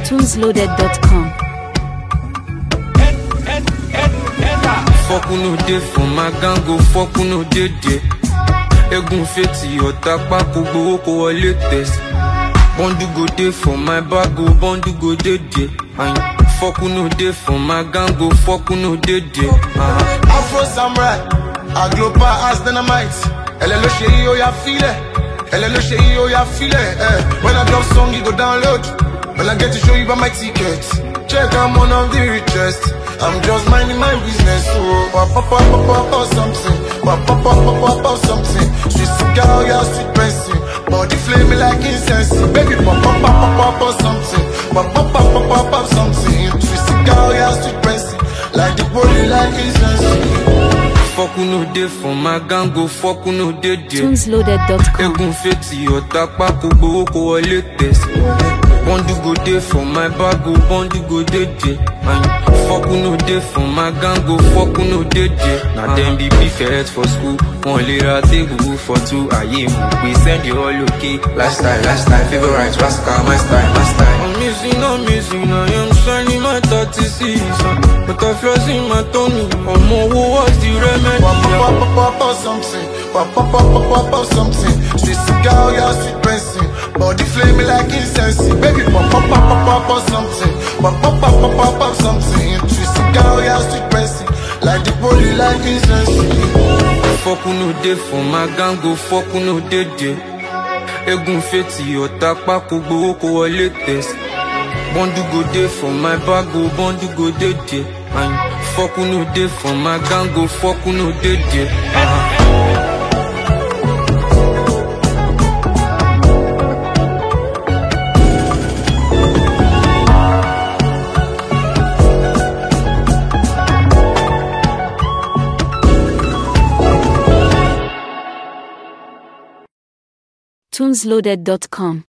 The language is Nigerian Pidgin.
tunesloaded.com. Fuck who no dey for my gang go fuck who no dey there. Egun fetí ọ̀tá pákó gbowó kó wọlé tẹ̀sí. Bọ́ndù go dey for my bag o, bọ́ndù go dey there. Ayin, Fuck who no dey for my gang go fuck who no dey there. Uh-huh. Afro Samurai, Agloba as dynamite. Elle ló ṣe yí ó yá fílẹ̀. Elle ló ṣe yí ó yá fílẹ̀. Eh. When I drop song, you go download. When I get to show you by my ticket. Check, I'm one of the richest. I'm just minding my business. So, pop, pop, pop, pop, pop, pop, something. Pop, pop, pop, pop, pop, pop, something. Sweet cigar, yeah, sweet pressing. Body flame like incense. Baby, pop, pop, pop, pop, pop, pop, something. Pop, pop, pop, pop, pop, pop, something. Sweet cigar, yeah, sweet pressing. Like the body like incense. Fuck who no dey for my gang go fuck who no dey there. tunesloaded.com. Egun fetí ọ̀tá pákó gbowó kó wọlé tẹ̀sí. Bọ́ndù go dey for my bag o, bọ́ndù go dey there. Ayin, Fuck who no dey for my gang go fuck who no dey there. Na dem be prefect for school, wọn lè ra tébùrù for two ayé mú pé send you all okay. Lifestyle, lifestyle, favorite, rascal, my style, my style. I'm missing, I'm missing, I am shining my 36 uh, But I flaws in my tummy, I'm over what's the remedy? Pop, pop, pop, pop, pop, pop, something. Pop, pop, pop, pop, pop, pop, something. Sweet cigar, yeah, sweet pressing. Body flame like incense. Baby, pop, pop, pop, pop, pop, pop, something. Pop, pop, pop, pop, pop, pop, something. Sweet cigar, yeah, sweet pressing. Like the body like incense. Fuck who no dey for my gang go fuck who no dey there. Egun fetí ọ̀tá pákó gbowó kó wọlé tẹ̀sí. Bọ́ndù go dey for my bag o, bọ́ndù go dey there. Ayin, Fuck who no dey for my gang go fuck who no dey there. Uh-huh. tunesloaded.com.